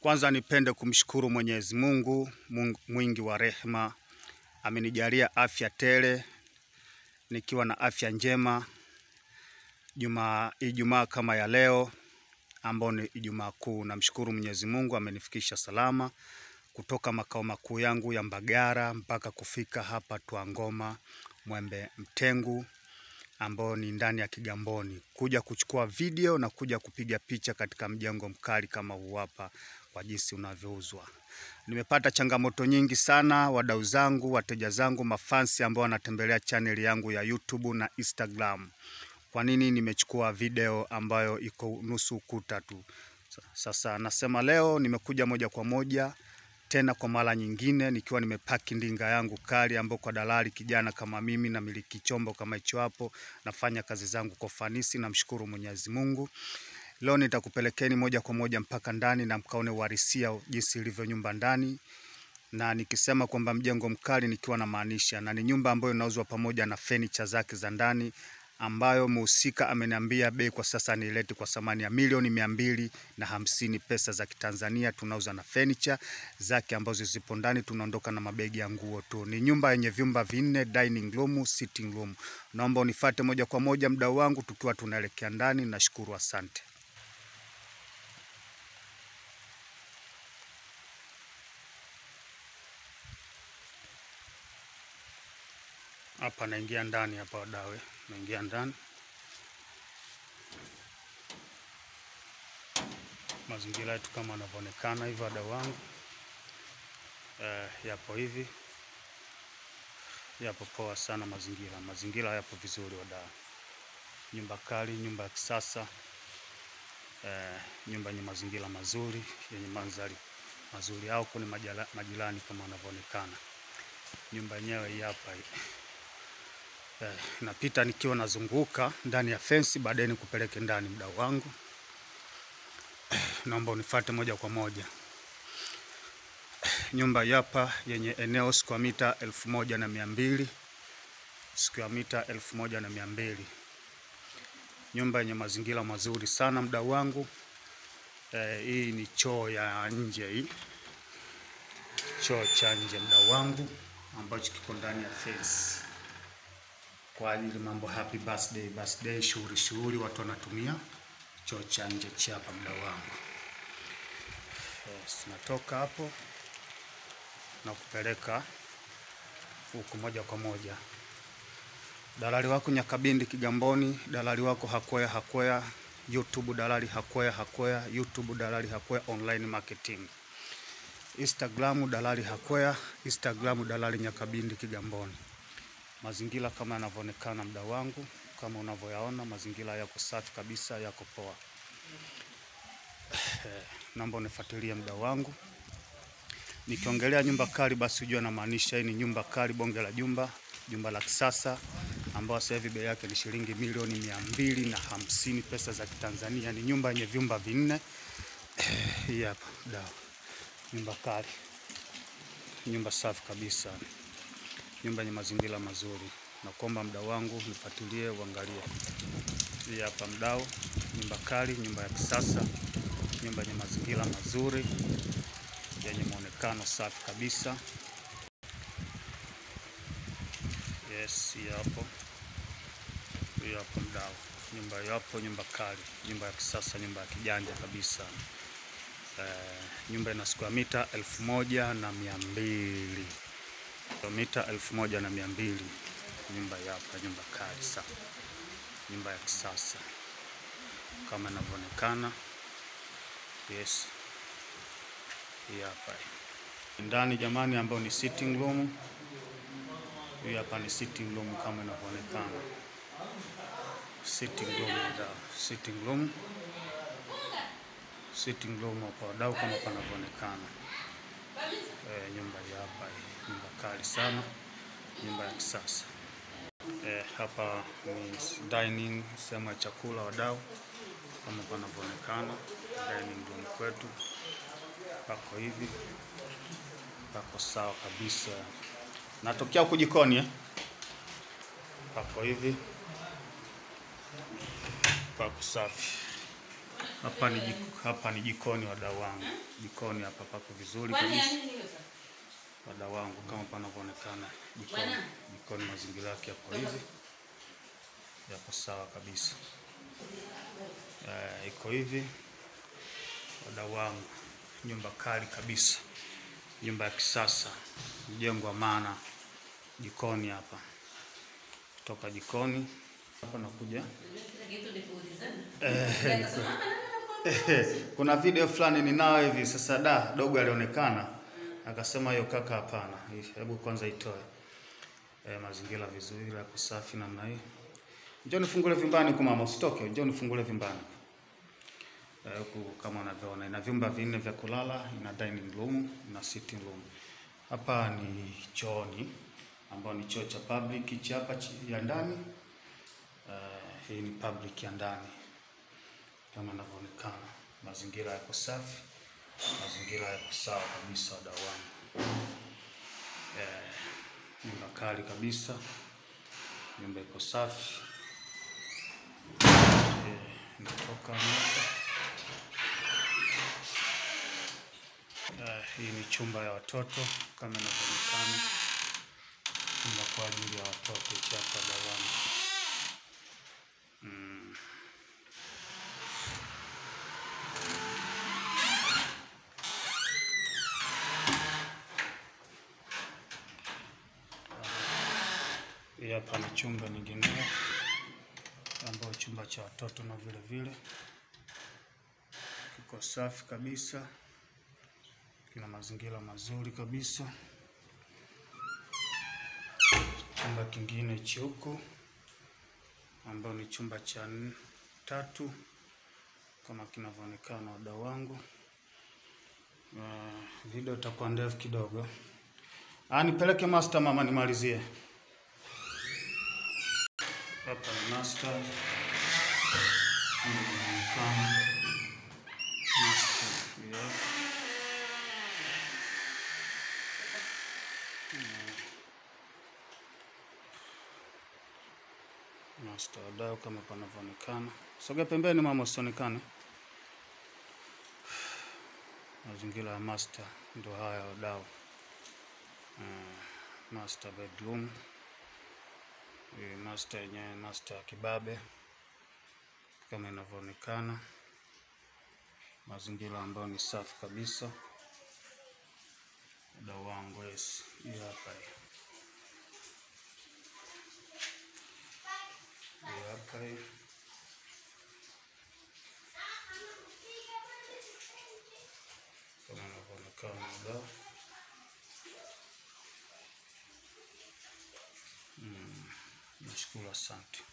Kwanza nipende kumshukuru Mwenyezi Mungu Mungu mwingi wa rehema, amenijalia afya tele, nikiwa na afya njema juma Ijumaa kama ya leo ambao ni Ijumaa Kuu. Namshukuru Mwenyezi Mungu amenifikisha salama kutoka makao makuu yangu ya Mbagara mpaka kufika hapa Twangoma Mwembe Mtengu ambao ni ndani ya Kigamboni, kuja kuchukua video na kuja kupiga picha katika mjengo mkali kama huu hapa kwa jinsi unavyouzwa. Nimepata changamoto nyingi sana, wadau zangu, wateja zangu, mafansi ambao wanatembelea channel yangu ya YouTube na Instagram. Kwa nini nimechukua video ambayo iko nusu ukuta tu? Sasa nasema leo nimekuja moja kwa moja tena kwa mara nyingine nikiwa nimepaki ndinga yangu kali ambao kwa dalali kijana kama mimi na miliki chombo kama hicho hapo, nafanya kazi zangu kwa ufanisi. Namshukuru Mwenyezi Mungu. Leo nitakupelekeni moja kwa moja mpaka ndani na mkaone uhalisia jinsi ilivyo nyumba ndani, na nikisema kwamba mjengo mkali nikiwa na maanisha, na ni nyumba ambayo inauzwa pamoja na fenicha zake za ndani ambayo muhusika ameniambia bei kwa sasa nilete kwa thamani ya milioni mia mbili na hamsini pesa za Kitanzania. Tunauza na furniture zake ambazo zipo ndani, tunaondoka na mabegi ya nguo tu. Ni nyumba yenye vyumba vinne, dining room, sitting room. Naomba unifuate moja kwa moja mdau wangu, tukiwa tunaelekea ndani. Nashukuru, asante. Hapa naingia ndani hapa, wadawe, naingia ndani. Mazingira yetu kama yanavyoonekana hivyo, wadau wangu, eh, yapo hivi, yapo poa sana mazingira. Mazingira yapo vizuri wadau, nyumba kali, nyumba ya kisasa, eh, nyumba yenye mazingira mazuri, yenye mandhari mazuri, au kuni majirani kama wanavyoonekana. Nyumba yenyewe hii hapa hii. Eh, napita nikiwa nazunguka ndani ya fensi, baadaye nikupeleke ndani mdau wangu. Naomba unifuate moja kwa moja. Nyumba hapa yenye eneo square mita elfu moja na mia mbili square mita elfu moja na mia mbili Nyumba yenye mazingira mazuri sana mdau wangu. Eh, hii ni choo ya nje, hii choo cha nje mdau wangu, ambacho kiko ndani ya fence kwa ajili mambo happy birthday birthday, shughuli shughuli, watu wanatumia choo cha nje cha hapa mdau wangu. Yes, natoka hapo na kupeleka huku moja kwa moja. Dalali wako Nyakabindi Kigamboni, dalali wako Hakwea Hakwea YouTube, dalali Hakwea Hakwea YouTube, dalali Hakwea online marketing, Instagram dalali Hakwea, Instagram dalali Nyakabindi Kigamboni. Mazingira kama yanavyoonekana mdau wangu, kama unavyoyaona mazingira yako safi kabisa, yako poa. Naomba unifuatilie mdau wangu. Nikiongelea nyumba kali, basi ujue namaanisha hii ni nyumba kali, bonge la jumba, jumba la kisasa ambayo sasa hivi bei yake ni shilingi milioni mia mbili na hamsini pesa za Kitanzania. Ni nyumba yenye vyumba vinne. Hii hapa mdau, nyumba kali, nyumba safi kabisa nyumba yenye mazingira mazuri. Nakuomba mdau wangu nifuatilie, uangalie. Hii hapa mdau, nyumba kali, nyumba ya kisasa, nyumba yenye mazingira mazuri, yenye muonekano safi kabisa. Yes, hii hapo, hii hapo mdau, nyumba yapo, nyumba kali, nyumba ya kisasa, nyumba ya kijanja kabisa. Eh, nyumba ina square mita elfu moja na mia mbili mita elfu moja na mia mbili nyumba hapa, nyumba kali sana, nyumba ya kisasa kama inavyoonekana. Yes, hii hapa ndani jamani, ambayo ni sitting room. Hii hapa ni sitting room kama inavyoonekana, sitting room da, sitting room, sitting room kwa wadau kama panavyoonekana. E, nyumba hii hapa, nyumba kali sana, nyumba ya kisasa. E, hapa ni dining, sehemu ya chakula wadau, kama panavyoonekana. Dining room kwetu pako hivi, pako sawa kabisa. Natokea huku jikoni eh? Pako hivi, pako safi. Hapa ni jiko, hapa ni jikoni wadau wangu. Jikoni hapa pako vizuri Kwani ya kabisa. nini hiyo sasa? Wadau wangu kama panavyoonekana jikoni. Bwana. Jikoni mazingira yake yapo hivi. Yapo sawa kabisa. Eh, iko hivi. Wadau wangu. Nyumba kali kabisa. Nyumba ya kisasa. Mjengo wa maana. Jikoni hapa. Kutoka jikoni hapa nakuja Kila kitu ni kuulizana. Akasema, "Mama, nani anakuambia?" kuna video fulani ninao hivi sasa, da dogo alionekana akasema, hiyo kaka, hapana, hebu kwanza itoe. E, mazingira vizuri, yako safi namna hii. Njoo nifungule vyumbani kwa mama, usitoke, njoo nifungule vyumbani. Eh, Huku kama unavyoona ina vyumba vinne vya kulala, ina dining room na sitting room. Hapa ni chooni ambao ni choo cha public, hichi hapa chi- ya ndani. Eh, hii ni public ya ndani kama inavyoonekana. Mazingira yako safi, mazingira yako sawa kabisa, wadau wangu. Eh, nyumba kali kabisa, nyumba iko safi. Eh, natoka hapa. Eh, hii ni chumba ya watoto kama inavyoonekana, chumba kwa ajili ya watoto hichi hapa, wadau wangu. Mm. Hii hapa ni chumba nyingineo ambayo chumba cha watoto na vile vile kiko safi kabisa, kina mazingira mazuri kabisa. Chumba kingine hichi huku ambayo ni chumba cha n- tatu kama kinavyoonekana, wadau wangu. Uh, video itakuwa ndefu kidogo. Ah, nipeleke master mama, nimalizie. Hapa ni master. Kama inavyoonekana. Master, yeah. Master wadau, kama panavyoonekana. Sogea pembeni mama, usionekane. Mazingira ya master ndo haya wadau. Uh, master bedroom. Hii master yenyewe master ya kibabe kama inavyoonekana, mazingira ambayo ni safi kabisa. Wadau wangu, yes, hii hapa hii. Hii hapa hii. Kama inavyoonekana wadau. Mm, nashukuru, asante.